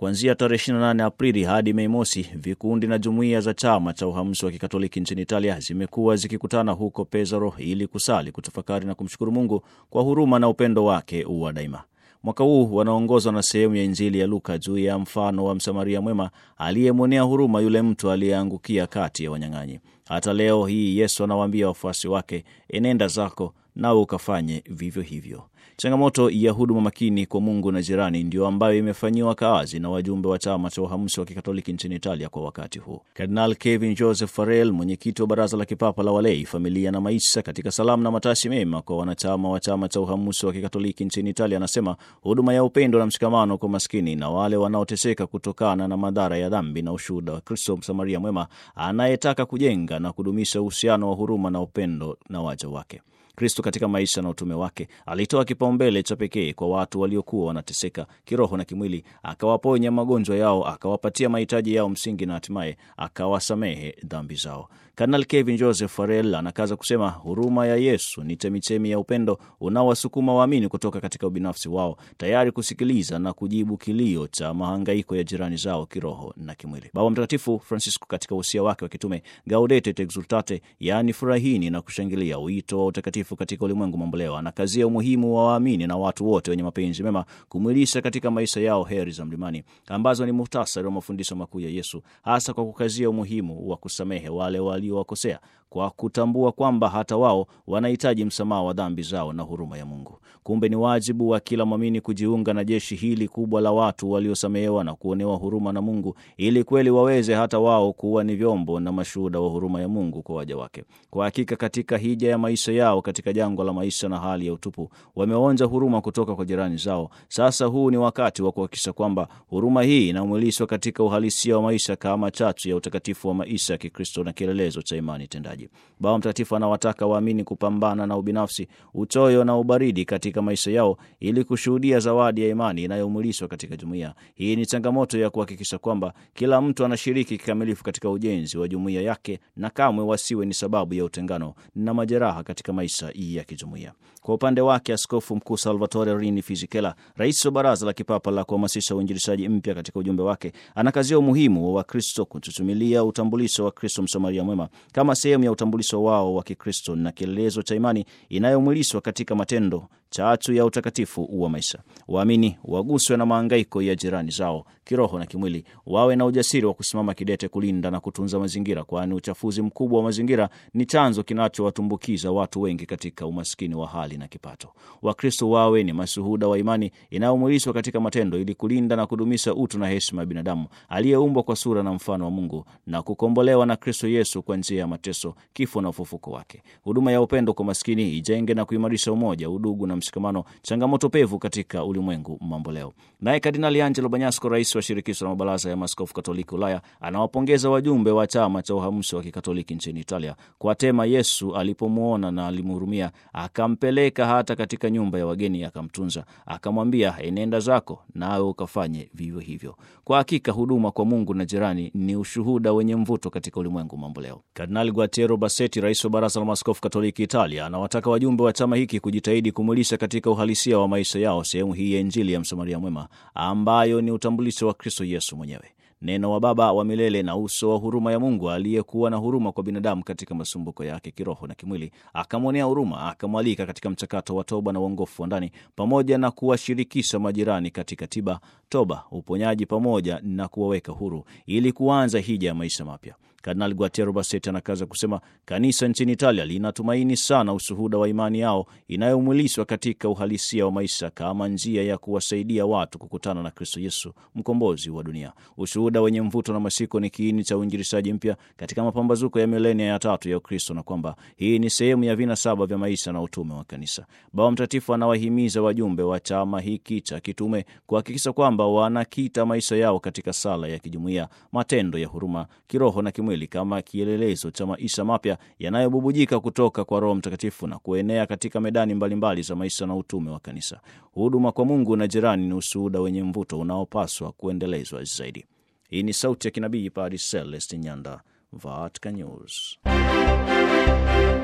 Kuanzia tarehe 28 Aprili hadi Mei Mosi, vikundi na jumuiya za chama cha uhamusi wa kikatoliki nchini Italia zimekuwa zikikutana huko Pesaro ili kusali, kutafakari na kumshukuru Mungu kwa huruma na upendo wake wa daima. Mwaka huu wanaongozwa na sehemu ya Injili ya Luka juu ya mfano wa Msamaria mwema aliyemwonea huruma yule mtu aliyeangukia kati ya wanyang'anyi. Hata leo hii Yesu anawaambia wafuasi wake, enenda zako nawe ukafanye vivyo hivyo. Changamoto ya huduma makini kwa Mungu na jirani ndio ambayo imefanyiwa kazi na wajumbe wa chama cha uhamusi wa kikatoliki nchini Italia kwa wakati huu. Kardinal Kevin Joseph Farrell, mwenyekiti wa baraza la kipapa la walei, familia na maisha, katika salamu na matashi mema kwa wanachama wa chama cha uhamusi wa kikatoliki nchini Italia, anasema huduma ya upendo na mshikamano kwa maskini na wale wanaoteseka kutokana na madhara ya dhambi na ushuhuda wa Kristo Msamaria mwema anayetaka kujenga na kudumisha uhusiano wa huruma na upendo na waja wake. Kristo katika maisha na utume wake alitoa kipaumbele cha pekee kwa watu waliokuwa wanateseka kiroho na kimwili, akawaponya magonjwa yao, akawapatia mahitaji yao msingi na hatimaye akawasamehe dhambi zao. Kardinal Kevin Joseph Farrell anakaza kusema huruma ya Yesu ni chemichemi ya upendo unaowasukuma waamini kutoka katika ubinafsi wao, tayari kusikiliza na kujibu kilio cha mahangaiko ya jirani zao kiroho na kimwili. Baba Mtakatifu Francisco katika usia wake wa kitume Gaudete et Exultate, yaani furahini na kushangilia, wito wa utakatifu katika ulimwengu mamboleo, anakazia umuhimu wa waamini na watu wote wenye mapenzi mema kumwilisha katika maisha yao heri za mlimani ambazo ni muhtasari wa mafundisho makuu ya Yesu, hasa kwa kukazia umuhimu wa kusamehe wale waliowakosea kwa kutambua kwamba hata wao wanahitaji msamaha wa dhambi zao na huruma ya Mungu. Kumbe ni wajibu wa kila mwamini kujiunga na jeshi hili kubwa la watu waliosamehewa na kuonewa huruma na Mungu, ili kweli waweze hata wao kuwa ni vyombo na mashuhuda wa huruma ya Mungu kwa waja wake. Kwa hakika, katika hija ya maisha yao katika jangwa la maisha na hali ya utupu, wameonja huruma kutoka kwa jirani zao. Sasa huu ni wakati wa kuhakikisha kwamba huruma hii inamwilishwa katika uhalisia wa maisha kama chachu ya utakatifu wa maisha ya Kikristo na kielelezo cha imani tendaji. Baba Mtakatifu anawataka waamini kupambana na ubinafsi, uchoyo na ubaridi katika maisha yao ili kushuhudia zawadi ya imani inayomwilishwa katika jumuiya. Hii ni changamoto ya kuhakikisha kwamba kila mtu anashiriki kikamilifu katika ujenzi wa jumuiya yake na kamwe wasiwe ni sababu ya utengano na majeraha katika maisha ya kijumuiya. Kwa upande wake, Askofu Mkuu Salvatore Rini Fisichella, rais wa Baraza la Kipapa la Kuhamasisha Uinjilishaji Mpya, katika ujumbe wake anakazia umuhimu wa Wakristo kututumilia utambulisho wa Kristo Msamaria mwema kama sehemu ya utambulisho wao wa Kikristo na kielelezo cha imani inayomwilishwa katika matendo chachu ya utakatifu wa maisha. Waamini waguswe na maangaiko ya jirani zao kiroho na kimwili, wawe na ujasiri wa kusimama kidete kulinda na kutunza mazingira, kwani uchafuzi mkubwa wa mazingira ni chanzo kinachowatumbukiza watu wengi katika umaskini wa hali na kipato. Wakristo wawe ni mashuhuda wa imani inayomwilishwa katika matendo, ili kulinda na kudumisha utu na heshima ya binadamu aliyeumbwa kwa sura na mfano wa Mungu na kukombolewa na Kristo Yesu kwa njia ya mateso, kifo na ufufuko wake. Huduma ya upendo kwa maskini ijenge na kuimarisha umoja, udugu na mshikamano, changamoto pevu katika ulimwengu mambo leo. Naye Kardinali Angelo Banyasco, rais wa shirikisho la mabaraza ya maaskofu Katoliki Ulaya, anawapongeza wajumbe wa chama cha uhamusi wa kikatoliki nchini Italia kwa tema Yesu alipomwona na alimhurumia, akampeleka hata katika nyumba ya wageni, akamtunza, akamwambia, enenda zako nawe ukafanye vivyo hivyo. Kwa hakika huduma kwa Mungu na jirani ni ushuhuda wenye mvuto katika ulimwengu mambo leo. Kardinali Guatiero Bassetti, rais wa baraza la maaskofu Katoliki Italia, anawataka wajumbe wa chama hiki kujitahidi kumwilisha katika uhalisia wa maisha yao sehemu hii ya Injili ya Msamaria mwema ambayo ni utambulisho wa Kristo Yesu mwenyewe, neno wa Baba wa milele na uso wa huruma ya Mungu aliyekuwa na huruma kwa binadamu katika masumbuko yake kiroho na kimwili, akamwonea huruma, akamwalika katika mchakato wa toba na uongofu wa ndani, pamoja na kuwashirikisha majirani katika tiba, toba, uponyaji pamoja na kuwaweka huru ili kuanza hija ya maisha mapya. Kardinali Guatiero Bassetti anakaza kusema kanisa nchini Italia linatumaini sana ushuhuda wa imani yao inayomwilishwa katika uhalisia wa maisha kama njia ya kuwasaidia watu kukutana na Kristo Yesu, mkombozi wa dunia. Ushuhuda wenye mvuto na mashiko ni kiini cha uinjilishaji mpya katika mapambazuko ya milenia ya tatu ya Ukristo, na kwamba hii ni sehemu ya vina saba vya maisha na utume wa kanisa. Baba Mtakatifu anawahimiza wajumbe wa chama hiki cha kitume kuhakikisha kwamba wanakita maisha yao katika sala ya kijumuiya, matendo ya huruma kiroho na kimwili kama kielelezo cha maisha mapya yanayobubujika kutoka kwa Roho Mtakatifu na kuenea katika medani mbalimbali mbali za maisha na utume wa kanisa. Huduma kwa Mungu na jirani ni ushuhuda wenye mvuto unaopaswa kuendelezwa zaidi. Hii ni sauti ya kinabii Padre Celeste Nyanda, Vatican News.